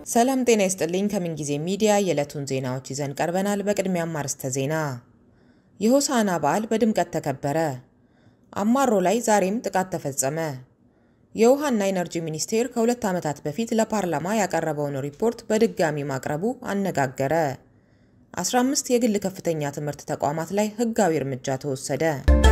ሰላም ጤና ይስጥልኝ። ከምንጊዜ ሚዲያ የዕለቱን ዜናዎች ይዘን ቀርበናል። በቅድሚያም አርዕስተ ዜና። የሆሳዕና በዓል በድምቀት ተከበረ። አማሮ ላይ ዛሬም ጥቃት ተፈጸመ። የውሃና ኢነርጂ ሚኒስቴር ከሁለት ዓመታት በፊት ለፓርላማ ያቀረበውን ሪፖርት በድጋሚ ማቅረቡ አነጋገረ። 15 የግል ከፍተኛ ትምህርት ተቋማት ላይ ሕጋዊ እርምጃ ተወሰደ።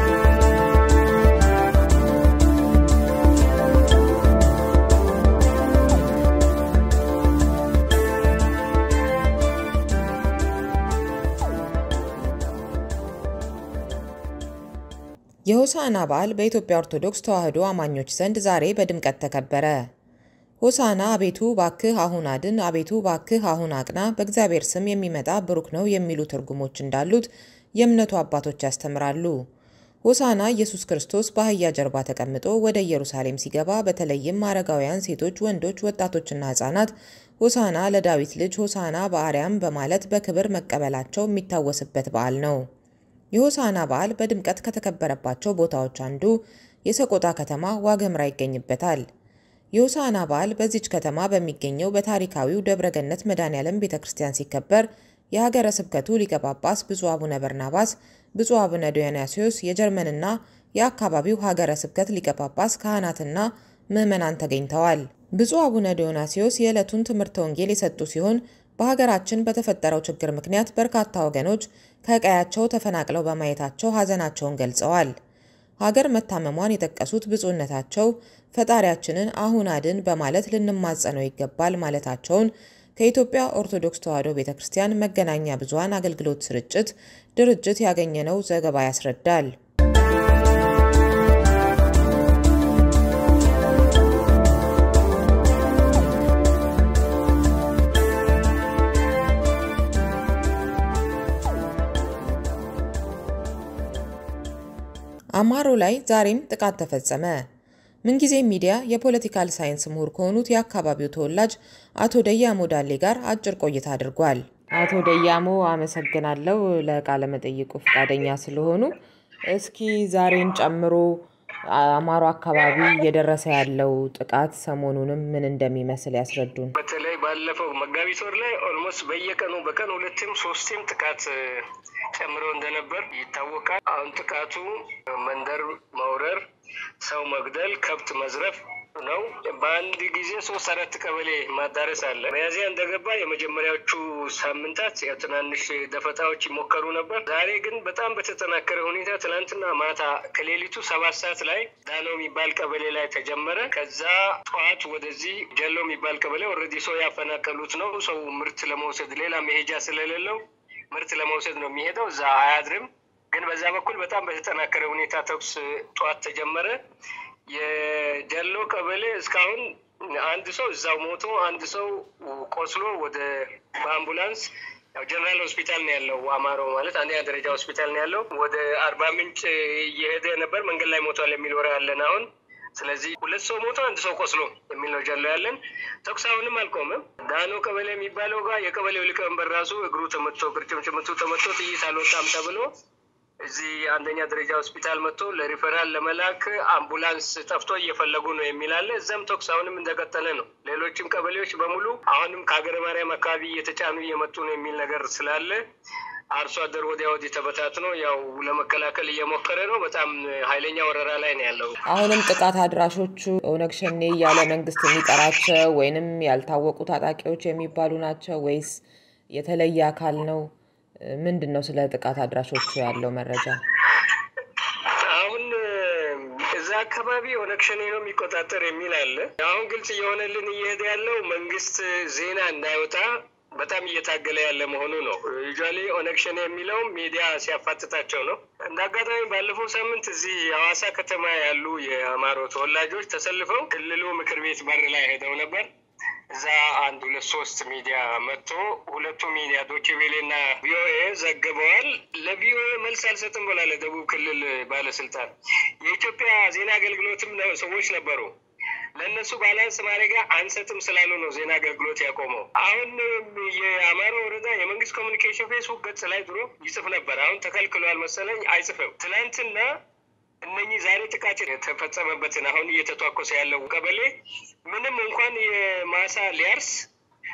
የሆሳዕና በዓል በኢትዮጵያ ኦርቶዶክስ ተዋሕዶ አማኞች ዘንድ ዛሬ በድምቀት ተከበረ። ሆሳዕና አቤቱ ባክህ አሁን አድን፣ አቤቱ ባክህ አሁን አቅና፣ በእግዚአብሔር ስም የሚመጣ ብሩክ ነው የሚሉ ትርጉሞች እንዳሉት የእምነቱ አባቶች ያስተምራሉ። ሆሳዕና ኢየሱስ ክርስቶስ በአህያ ጀርባ ተቀምጦ ወደ ኢየሩሳሌም ሲገባ በተለይም አረጋውያን፣ ሴቶች፣ ወንዶች፣ ወጣቶችና ሕፃናት ሆሳዕና ለዳዊት ልጅ ሆሳዕና በአርያም በማለት በክብር መቀበላቸው የሚታወስበት በዓል ነው። የሆሳዕና በዓል በድምቀት ከተከበረባቸው ቦታዎች አንዱ የሰቆጣ ከተማ ዋግኽምራ ይገኝበታል። የሆሳዕና በዓል በዚች ከተማ በሚገኘው በታሪካዊው ደብረገነት መድኃኔዓለም ቤተ ክርስቲያን ሲከበር የሀገረ ስብከቱ ሊቀ ጳጳስ ብፁዕ አቡነ በርናባስ፣ ብፁዕ አቡነ ዲዮናስዮስ፣ የጀርመንና የአካባቢው ሀገረ ስብከት ሊቀ ጳጳስ፣ ካህናትና ምዕመናን ተገኝተዋል። ብፁዕ አቡነ ዲዮናስዮስ የዕለቱን ትምህርተ ወንጌል የሰጡ ሲሆን በሀገራችን በተፈጠረው ችግር ምክንያት በርካታ ወገኖች ከቀያቸው ተፈናቅለው በማየታቸው ሐዘናቸውን ገልጸዋል። ሀገር መታመሟን የጠቀሱት ብፁዕነታቸው ፈጣሪያችንን አሁን አድን በማለት ልንማጸነው ይገባል ማለታቸውን ከኢትዮጵያ ኦርቶዶክስ ተዋሕዶ ቤተ ክርስቲያን መገናኛ ብዙኃን አገልግሎት ስርጭት ድርጅት ያገኘነው ዘገባ ያስረዳል። አማሮ ላይ ዛሬም ጥቃት ተፈጸመ። ምንጊዜ ሚዲያ የፖለቲካል ሳይንስ ምሁር ከሆኑት የአካባቢው ተወላጅ አቶ ደያሞ ዳሌ ጋር አጭር ቆይታ አድርጓል። አቶ ደያሞ አመሰግናለሁ ለቃለ መጠይቁ ፈቃደኛ ስለሆኑ። እስኪ ዛሬን ጨምሮ አማሮ አካባቢ እየደረሰ ያለው ጥቃት ሰሞኑንም ምን እንደሚመስል ያስረዱን። በተለይ ባለፈው መጋቢት ወር ላይ ኦልሞስት በየቀኑ በቀን ሁለትም ሶስትም ጥቃት ጨምሮ እንደነበር ይታወቃል። አሁን ጥቃቱ መንደር መውረር፣ ሰው መግደል፣ ከብት መዝረፍ ነው። በአንድ ጊዜ ሶስት አራት ቀበሌ ማዳረስ አለ። መያዝያ እንደገባ የመጀመሪያዎቹ ሳምንታት ያው ትናንሽ ደፈጣዎች ይሞከሩ ነበር። ዛሬ ግን በጣም በተጠናከረ ሁኔታ ትናንትና ማታ ከሌሊቱ ሰባት ሰዓት ላይ ዳኖ የሚባል ቀበሌ ላይ ተጀመረ። ከዛ ጠዋት ወደዚህ ጀሎ የሚባል ቀበሌ ኦልሬዲ ሰው ያፈናቀሉት ነው። ሰው ምርት ለመውሰድ ሌላ መሄጃ ስለሌለው ምርት ለመውሰድ ነው የሚሄደው። እዛ አያድርም። ግን በዛ በኩል በጣም በተጠናከረ ሁኔታ ተኩስ ጠዋት ተጀመረ። የጀሎ ቀበሌ እስካሁን አንድ ሰው እዛው ሞቶ አንድ ሰው ቆስሎ ወደ በአምቡላንስ ጀነራል ሆስፒታል ነው ያለው። አማሮ ማለት አንደኛ ደረጃ ሆስፒታል ነው ያለው። ወደ አርባ ምንጭ እየሄደ ነበር፣ መንገድ ላይ ሞቷል የሚል ወሬ ያለን አሁን። ስለዚህ ሁለት ሰው ሞቶ አንድ ሰው ቆስሎ የሚል ነው ጀሎ ያለን። ተኩስ አሁንም አልቆመም። ዳኖ ቀበሌ የሚባለው ጋር የቀበሌው ሊቀመንበር ራሱ እግሩ ተመቶ ቅርጭምጭምቱ ተመቶ ጥይት አልወጣም ተብሎ እዚህ አንደኛ ደረጃ ሆስፒታል መጥቶ ለሪፈራል ለመላክ አምቡላንስ ጠፍቶ እየፈለጉ ነው የሚል አለ። እዛም ተኩስ አሁንም እንደቀጠለ ነው። ሌሎችም ቀበሌዎች በሙሉ አሁንም ከሀገረ ማርያም አካባቢ እየተጫኑ እየመጡ ነው የሚል ነገር ስላለ አርሶ አደር ወዲያ ወዲህ ተበታትኖ ያው ለመከላከል እየሞከረ ነው። በጣም ኃይለኛ ወረራ ላይ ነው ያለው። አሁንም ጥቃት አድራሾቹ ኦነግ ሸኔ እያለ መንግስት የሚጠራቸው ወይንም ያልታወቁ ታጣቂዎች የሚባሉ ናቸው ወይስ የተለየ አካል ነው? ምንድን ነው ስለ ጥቃት አድራሾቹ ያለው መረጃ? አሁን እዛ አካባቢ ኦነግ ሸኔ ነው የሚቆጣጠር የሚል አለ። አሁን ግልጽ እየሆነልን እየሄደ ያለው መንግስት ዜና እንዳይወጣ በጣም እየታገለ ያለ መሆኑ ነው። ዩዥዋሊ ኦነግ ሸኔ የሚለውም ሚዲያ ሲያፋጥጣቸው ነው። እንደ አጋጣሚ ባለፈው ሳምንት እዚህ የሐዋሳ ከተማ ያሉ የአማሮ ተወላጆች ተሰልፈው ክልሉ ምክር ቤት በር ላይ ሄደው ነበር። እዛ አንድ ሁለት ሶስት ሚዲያ መጥቶ ሁለቱ ሚዲያ ዶቼ ቬሌ እና ቪኦኤ ዘግበዋል። ለቪኦኤ መልስ አልሰጥም ብላ ለደቡብ ክልል ባለስልጣን የኢትዮጵያ ዜና አገልግሎትም ሰዎች ነበሩ። ለእነሱ ባላንስ ማድረጊያ አንሰጥም ስላሉ ነው ዜና አገልግሎት ያቆመው። አሁን የአማራ ወረዳ የመንግስት ኮሚኒኬሽን ፌስቡክ ገጽ ላይ ድሮ ይጽፍ ነበር። አሁን ተከልክሏል መሰለኝ አይጽፍም። ትናንትና እነኚህ ዛሬ ጥቃት የተፈጸመበትን አሁን እየተቷኮሰ ያለው ቀበሌ ምንም እንኳን የማሳ ሊያርስ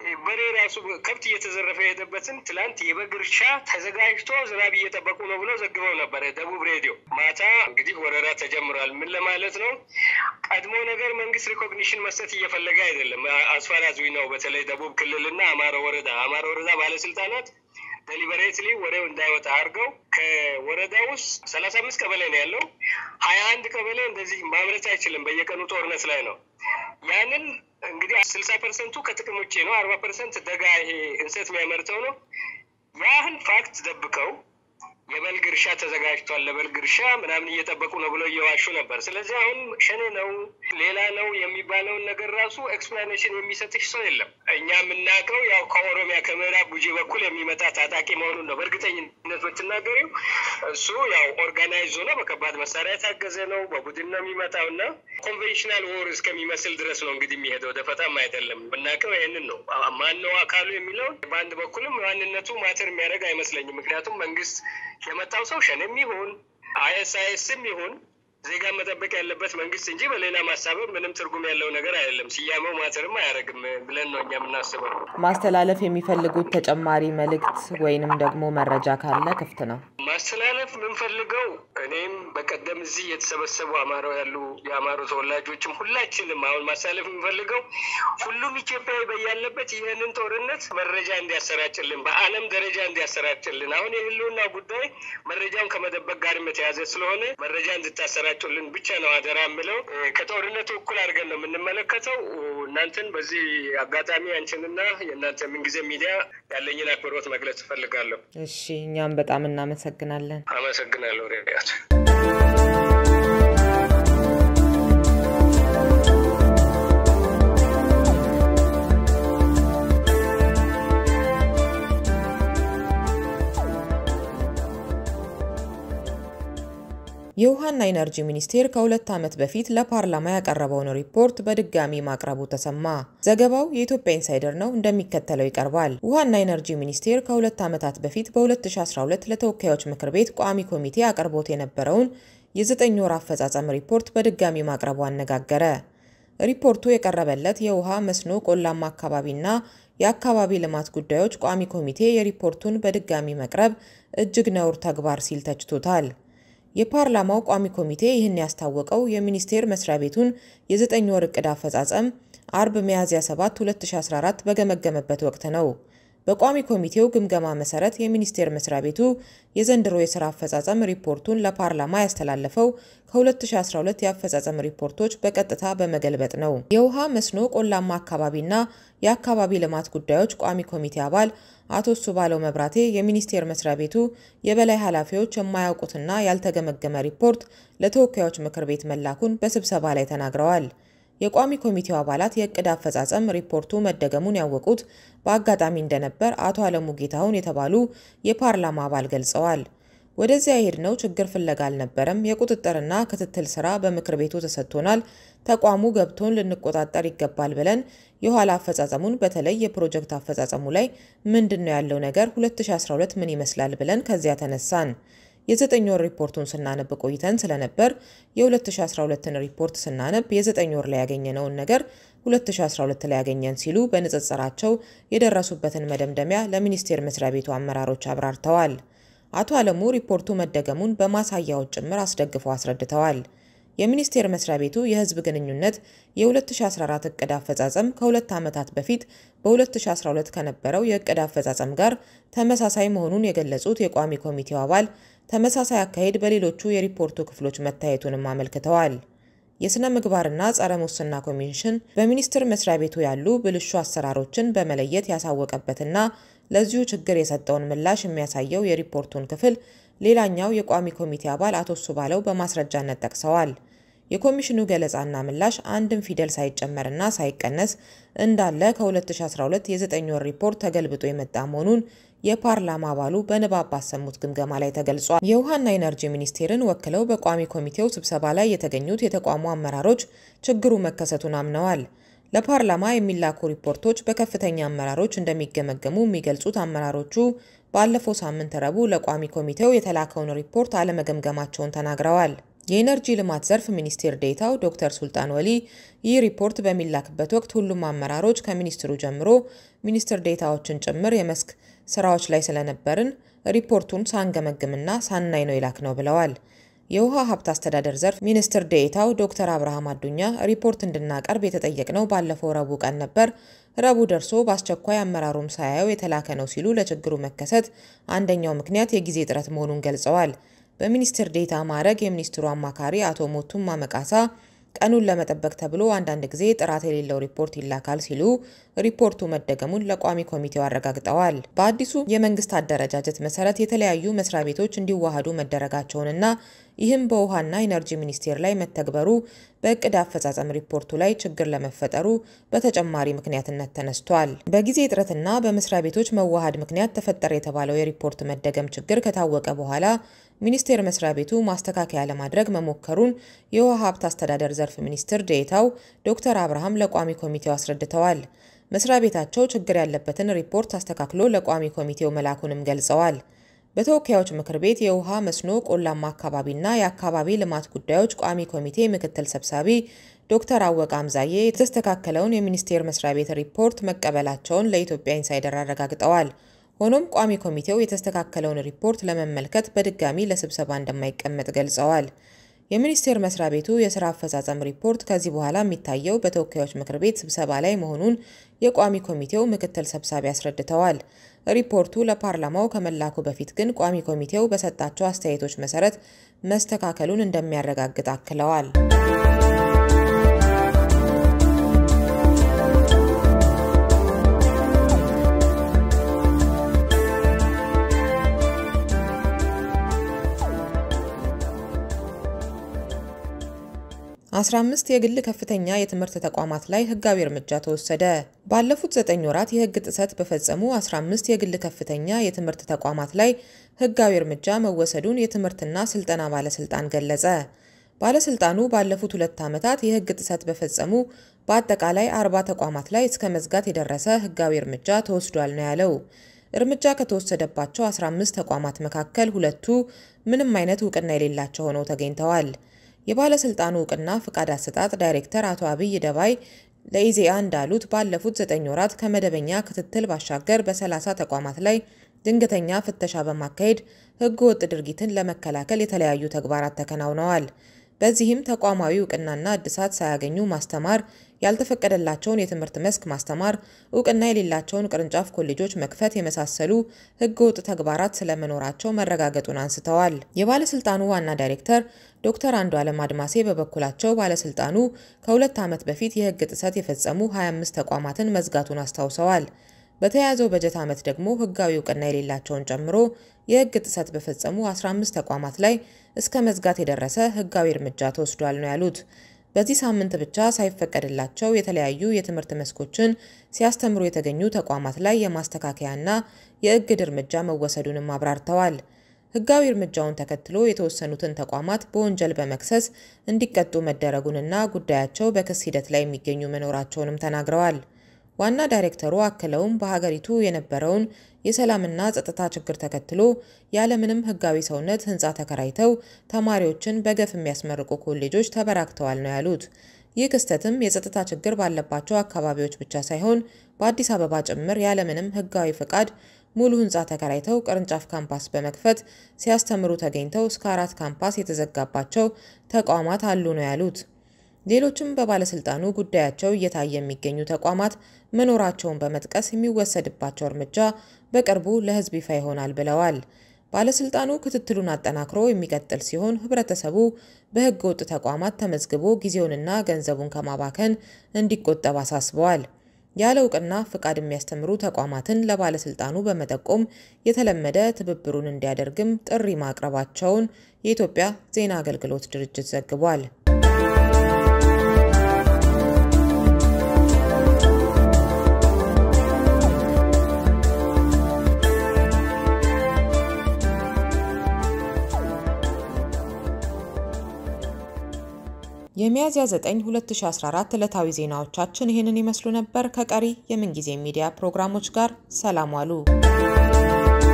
በሬ ራሱ ከብት እየተዘረፈ የሄደበትን ትላንት የበግ እርሻ ተዘጋጅቶ ዝናብ እየጠበቁ ነው ብሎ ዘግበው ነበረ ደቡብ ሬዲዮ። ማታ እንግዲህ ወረራ ተጀምሯል። ምን ለማለት ነው? ቀድሞ ነገር መንግስት ሪኮግኒሽን መስጠት እየፈለገ አይደለም። አስፋራዙ ነው። በተለይ ደቡብ ክልልና አማሮ ወረዳ አማሮ ወረዳ ባለስልጣናት ደሊበሬትሊ ወሬው እንዳይወጣ አድርገው ከወረዳ ውስጥ ሰላሳ አምስት ቀበሌ ነው ያለው። ሀያ አንድ ቀበሌ እንደዚህ ማምረት አይችልም። በየቀኑ ጦርነት ላይ ነው። ያንን እንግዲህ ስልሳ ፐርሰንቱ ከጥቅም ውጭ ነው። አርባ ፐርሰንት ደጋ ይሄ እንሰት የሚያመርተው ነው። ያህን ፋክት ደብቀው የበልግ እርሻ ተዘጋጅቷል ለበልግ እርሻ ምናምን እየጠበቁ ነው ብለው እየዋሹ ነበር። ስለዚህ አሁን ሸኔ ነው ሌላ ነው የሚባለውን ነገር ራሱ ኤክስፕላኔሽን የሚሰጥሽ ሰው የለም። እኛ የምናውቀው ያው ከኦሮሚያ ከምዕራብ ጉጂ በኩል የሚመጣ ታጣቂ መሆኑን ነው። በእርግጠኝነት ብትናገሪው እሱ ያው ኦርጋናይዝ ሆኖ በከባድ መሳሪያ የታገዘ ነው። በቡድን ነው የሚመጣው እና ኮንቬንሽናል ዎር እስከሚመስል ድረስ ነው እንግዲህ የሚሄደው። ደፈጣም አይደለም። የምናውቀው ይህንን ነው። ማነው አካሉ የሚለውን በአንድ በኩልም ማንነቱ ማተር የሚያደርግ አይመስለኝም። ምክንያቱም መንግስት የመጣው ሰው ሸኔም ይሁን አይኤስአይኤስም ይሁን ዜጋ መጠበቅ ያለበት መንግስት እንጂ በሌላ ማሳበብ ምንም ትርጉም ያለው ነገር አይደለም። ስያሜው ማተርም አያደርግም ብለን ነው እኛ የምናስበው። ማስተላለፍ የሚፈልጉት ተጨማሪ መልእክት ወይንም ደግሞ መረጃ ካለ ክፍት ነው። ማስተላለፍ የምንፈልገው እኔም በቀደም እዚህ የተሰበሰቡ አማሮ ያሉ የአማሮ ተወላጆችም ሁላችንም አሁን ማስተላለፍ የምንፈልገው ሁሉም ኢትዮጵያዊ በያለበት ይህንን ጦርነት መረጃ እንዲያሰራጭልን፣ በዓለም ደረጃ እንዲያሰራጭልን። አሁን የህልውና ጉዳይ መረጃውን ከመደበቅ ጋርም የተያዘ ስለሆነ መረጃ እንድታሰራጩልን ብቻ ነው አደራ የምለው። ከጦርነቱ እኩል አድርገን ነው የምንመለከተው። እናንተን በዚህ አጋጣሚ አንቺንና የእናንተ ምንጊዜ ሚዲያ ያለኝን አክብሮት መግለጽ እፈልጋለሁ። እሺ፣ እኛም በጣም እናመሰግናለን። አመሰግናለሁ ሬዲያት የውሃና ኢነርጂ ሚኒስቴር ከሁለት ዓመት በፊት ለፓርላማ ያቀረበውን ሪፖርት በድጋሚ ማቅረቡ ተሰማ። ዘገባው የኢትዮጵያ ኢንሳይደር ነው፣ እንደሚከተለው ይቀርባል። ውሃና ኢነርጂ ሚኒስቴር ከሁለት ዓመታት በፊት በ2012 ለተወካዮች ምክር ቤት ቋሚ ኮሚቴ አቅርቦት የነበረውን የዘጠኝ ወር አፈጻጸም ሪፖርት በድጋሚ ማቅረቡ አነጋገረ። ሪፖርቱ የቀረበለት የውሃ መስኖ፣ ቆላማ አካባቢና የአካባቢ ልማት ጉዳዮች ቋሚ ኮሚቴ የሪፖርቱን በድጋሚ መቅረብ እጅግ ነውር ተግባር ሲል ተችቶታል። የፓርላማው ቋሚ ኮሚቴ ይህን ያስታወቀው የሚኒስቴር መስሪያ ቤቱን የዘጠኝ ወር እቅድ አፈጻጸም አርብ ሚያዝያ 7 2014 በገመገመበት ወቅት ነው። በቋሚ ኮሚቴው ግምገማ መሰረት የሚኒስቴር መስሪያ ቤቱ የዘንድሮ የስራ አፈጻጸም ሪፖርቱን ለፓርላማ ያስተላለፈው ከ2012 የአፈጻጸም ሪፖርቶች በቀጥታ በመገልበጥ ነው። የውሃ መስኖ፣ ቆላማ አካባቢና የአካባቢ ልማት ጉዳዮች ቋሚ ኮሚቴ አባል አቶ ሱባለው መብራቴ የሚኒስቴር መስሪያ ቤቱ የበላይ ኃላፊዎች የማያውቁትና ያልተገመገመ ሪፖርት ለተወካዮች ምክር ቤት መላኩን በስብሰባ ላይ ተናግረዋል። የቋሚ ኮሚቴው አባላት የእቅድ አፈጻጸም ሪፖርቱ መደገሙን ያወቁት በአጋጣሚ እንደነበር አቶ አለሙ ጌታሁን የተባሉ የፓርላማ አባል ገልጸዋል። ወደዚያ የሄድነው ችግር ፍለጋ አልነበረም። የቁጥጥርና ክትትል ስራ በምክር ቤቱ ተሰጥቶናል። ተቋሙ ገብቶን ልንቆጣጠር ይገባል ብለን የኋላ አፈጻጸሙን በተለይ የፕሮጀክት አፈጻጸሙ ላይ ምንድን ነው ያለው ነገር 2012 ምን ይመስላል ብለን ከዚያ ተነሳን። የዘጠኝ ወር ሪፖርቱን ስናነብ ቆይተን ስለነበር የ2012ን ሪፖርት ስናነብ የዘጠኝ ወር ላይ ያገኘነውን ነገር 2012 ላይ ያገኘን ሲሉ በንጽጽራቸው የደረሱበትን መደምደሚያ ለሚኒስቴር መስሪያ ቤቱ አመራሮች አብራርተዋል። አቶ አለሙ ሪፖርቱ መደገሙን በማሳያዎች ጭምር አስደግፈው አስረድተዋል። የሚኒስቴር መስሪያ ቤቱ የሕዝብ ግንኙነት የ2014 እቅድ አፈጻጸም ከሁለት ዓመታት በፊት በ2012 ከነበረው የእቅድ አፈጻጸም ጋር ተመሳሳይ መሆኑን የገለጹት የቋሚ ኮሚቴው አባል ተመሳሳይ አካሄድ በሌሎቹ የሪፖርቱ ክፍሎች መታየቱንም አመልክተዋል። የሥነ ምግባርና ጸረ ሙስና ኮሚሽን በሚኒስቴር መስሪያ ቤቱ ያሉ ብልሹ አሰራሮችን በመለየት ያሳወቀበትና ለዚሁ ችግር የሰጠውን ምላሽ የሚያሳየው የሪፖርቱን ክፍል ሌላኛው የቋሚ ኮሚቴ አባል አቶ ሱባለው በማስረጃነት ጠቅሰዋል። የኮሚሽኑ ገለጻና ምላሽ አንድም ፊደል ሳይጨመርና ሳይቀነስ እንዳለ ከ2012 የዘጠኝ ወር ሪፖርት ተገልብጦ የመጣ መሆኑን የፓርላማ አባሉ በንባብ ባሰሙት ግምገማ ላይ ተገልጿል። የውሃና ኢነርጂ ሚኒስቴርን ወክለው በቋሚ ኮሚቴው ስብሰባ ላይ የተገኙት የተቋሙ አመራሮች ችግሩ መከሰቱን አምነዋል። ለፓርላማ የሚላኩ ሪፖርቶች በከፍተኛ አመራሮች እንደሚገመገሙ የሚገልጹት አመራሮቹ ባለፈው ሳምንት ረቡዕ ለቋሚ ኮሚቴው የተላከውን ሪፖርት አለመገምገማቸውን ተናግረዋል። የኢነርጂ ልማት ዘርፍ ሚኒስቴር ዴኤታው ዶክተር ሱልጣን ወሊ ይህ ሪፖርት በሚላክበት ወቅት ሁሉም አመራሮች ከሚኒስትሩ ጀምሮ ሚኒስትር ዴኤታዎችን ጭምር የመስክ ስራዎች ላይ ስለነበርን ሪፖርቱን ሳንገመግምና ሳናይ ነው የላክ ነው ብለዋል። የውሃ ሀብት አስተዳደር ዘርፍ ሚኒስትር ዴኤታው ዶክተር አብርሃም አዱኛ ሪፖርት እንድናቀርብ የተጠየቅነው ባለፈው ረቡዕ ቀን ነበር። ረቡዕ ደርሶ በአስቸኳይ አመራሩም ሳያየው የተላከ ነው ሲሉ ለችግሩ መከሰት አንደኛው ምክንያት የጊዜ እጥረት መሆኑን ገልጸዋል። በሚኒስትር ዴኤታ ማዕረግ የሚኒስትሩ አማካሪ አቶ ሞቱማ መቃሳ ቀኑን ለመጠበቅ ተብሎ አንዳንድ ጊዜ ጥራት የሌለው ሪፖርት ይላካል ሲሉ ሪፖርቱ መደገሙን ለቋሚ ኮሚቴው አረጋግጠዋል። በአዲሱ የመንግስት አደረጃጀት መሰረት የተለያዩ መስሪያ ቤቶች እንዲዋሃዱ መደረጋቸውንና ይህም በውሃና ኢነርጂ ሚኒስቴር ላይ መተግበሩ በእቅድ አፈጻጸም ሪፖርቱ ላይ ችግር ለመፈጠሩ በተጨማሪ ምክንያትነት ተነስቷል። በጊዜ እጥረትና በመስሪያ ቤቶች መዋሃድ ምክንያት ተፈጠረ የተባለው የሪፖርት መደገም ችግር ከታወቀ በኋላ ሚኒስቴር መስሪያ ቤቱ ማስተካከያ ለማድረግ መሞከሩን የውሃ ሀብት አስተዳደር ዘርፍ ሚኒስትር ዴኤታው ዶክተር አብርሃም ለቋሚ ኮሚቴው አስረድተዋል። መስሪያ ቤታቸው ችግር ያለበትን ሪፖርት አስተካክሎ ለቋሚ ኮሚቴው መላኩንም ገልጸዋል። በተወካዮች ምክር ቤት የውሃ መስኖ፣ ቆላማ አካባቢና የአካባቢ ልማት ጉዳዮች ቋሚ ኮሚቴ ምክትል ሰብሳቢ ዶክተር አወቀ አምዛዬ የተስተካከለውን የሚኒስቴር መስሪያ ቤት ሪፖርት መቀበላቸውን ለኢትዮጵያ ኢንሳይደር አረጋግጠዋል። ሆኖም ቋሚ ኮሚቴው የተስተካከለውን ሪፖርት ለመመልከት በድጋሚ ለስብሰባ እንደማይቀመጥ ገልጸዋል። የሚኒስቴር መስሪያ ቤቱ የስራ አፈጻጸም ሪፖርት ከዚህ በኋላ የሚታየው በተወካዮች ምክር ቤት ስብሰባ ላይ መሆኑን የቋሚ ኮሚቴው ምክትል ሰብሳቢ አስረድተዋል። ሪፖርቱ ለፓርላማው ከመላኩ በፊት ግን ቋሚ ኮሚቴው በሰጣቸው አስተያየቶች መሰረት መስተካከሉን እንደሚያረጋግጥ አክለዋል። አስራ አምስት የግል ከፍተኛ የትምህርት ተቋማት ላይ ህጋዊ እርምጃ ተወሰደ። ባለፉት ዘጠኝ ወራት የህግ ጥሰት በፈጸሙ 15 የግል ከፍተኛ የትምህርት ተቋማት ላይ ህጋዊ እርምጃ መወሰዱን የትምህርትና ስልጠና ባለስልጣን ገለጸ። ባለስልጣኑ ባለፉት ሁለት ዓመታት የህግ ጥሰት በፈጸሙ በአጠቃላይ አርባ ተቋማት ላይ እስከ መዝጋት የደረሰ ህጋዊ እርምጃ ተወስዷል ነው ያለው። እርምጃ ከተወሰደባቸው 15 ተቋማት መካከል ሁለቱ ምንም አይነት እውቅና የሌላቸው ሆነው ተገኝተዋል። የባለስልጣኑ እውቅና ፍቃድ አሰጣጥ ዳይሬክተር አቶ አብይ ደባይ ለኢዜአ እንዳሉት ባለፉት ዘጠኝ ወራት ከመደበኛ ክትትል ባሻገር በ30 ተቋማት ላይ ድንገተኛ ፍተሻ በማካሄድ ህገ ወጥ ድርጊትን ለመከላከል የተለያዩ ተግባራት ተከናውነዋል። በዚህም ተቋማዊ እውቅናና እድሳት ሳያገኙ ማስተማር፣ ያልተፈቀደላቸውን የትምህርት መስክ ማስተማር፣ እውቅና የሌላቸውን ቅርንጫፍ ኮሌጆች መክፈት የመሳሰሉ ህገወጥ ተግባራት ስለመኖራቸው መረጋገጡን አንስተዋል። የባለስልጣኑ ዋና ዳይሬክተር ዶክተር አንዱዓለም አድማሴ በበኩላቸው ባለስልጣኑ ከሁለት ዓመት በፊት የህግ ጥሰት የፈጸሙ 25 ተቋማትን መዝጋቱን አስታውሰዋል። በተያያዘው በጀት ዓመት ደግሞ ህጋዊ እውቅና የሌላቸውን ጨምሮ የህግ ጥሰት በፈጸሙ 15 ተቋማት ላይ እስከ መዝጋት የደረሰ ህጋዊ እርምጃ ተወስዷል ነው ያሉት። በዚህ ሳምንት ብቻ ሳይፈቀድላቸው የተለያዩ የትምህርት መስኮችን ሲያስተምሩ የተገኙ ተቋማት ላይ የማስተካከያና የእግድ እርምጃ መወሰዱንም አብራርተዋል። ህጋዊ እርምጃውን ተከትሎ የተወሰኑትን ተቋማት በወንጀል በመክሰስ እንዲቀጡ መደረጉንና ጉዳያቸው በክስ ሂደት ላይ የሚገኙ መኖራቸውንም ተናግረዋል። ዋና ዳይሬክተሩ አክለውም በሀገሪቱ የነበረውን የሰላምና ጸጥታ ችግር ተከትሎ ያለምንም ህጋዊ ሰውነት ህንፃ ተከራይተው ተማሪዎችን በገፍ የሚያስመርቁ ኮሌጆች ተበራክተዋል ነው ያሉት። ይህ ክስተትም የጸጥታ ችግር ባለባቸው አካባቢዎች ብቻ ሳይሆን በአዲስ አበባ ጭምር ያለምንም ህጋዊ ፈቃድ ሙሉ ህንፃ ተከራይተው ቅርንጫፍ ካምፓስ በመክፈት ሲያስተምሩ ተገኝተው እስከ አራት ካምፓስ የተዘጋባቸው ተቋማት አሉ ነው ያሉት። ሌሎችም በባለስልጣኑ ጉዳያቸው እየታየ የሚገኙ ተቋማት መኖራቸውን በመጥቀስ የሚወሰድባቸው እርምጃ በቅርቡ ለህዝብ ይፋ ይሆናል ብለዋል። ባለስልጣኑ ክትትሉን አጠናክሮ የሚቀጥል ሲሆን ህብረተሰቡ በህገ ወጥ ተቋማት ተመዝግቦ ጊዜውንና ገንዘቡን ከማባከን እንዲቆጠብ አሳስበዋል። ያለ እውቅና ፍቃድ የሚያስተምሩ ተቋማትን ለባለስልጣኑ በመጠቆም የተለመደ ትብብሩን እንዲያደርግም ጥሪ ማቅረባቸውን የኢትዮጵያ ዜና አገልግሎት ድርጅት ዘግቧል። የሚያዝያ 9 2014 ዕለታዊ ዜናዎቻችን ይህንን ይመስሉ ነበር። ከቀሪ የምንጊዜ ሚዲያ ፕሮግራሞች ጋር ሰላም ዋሉ።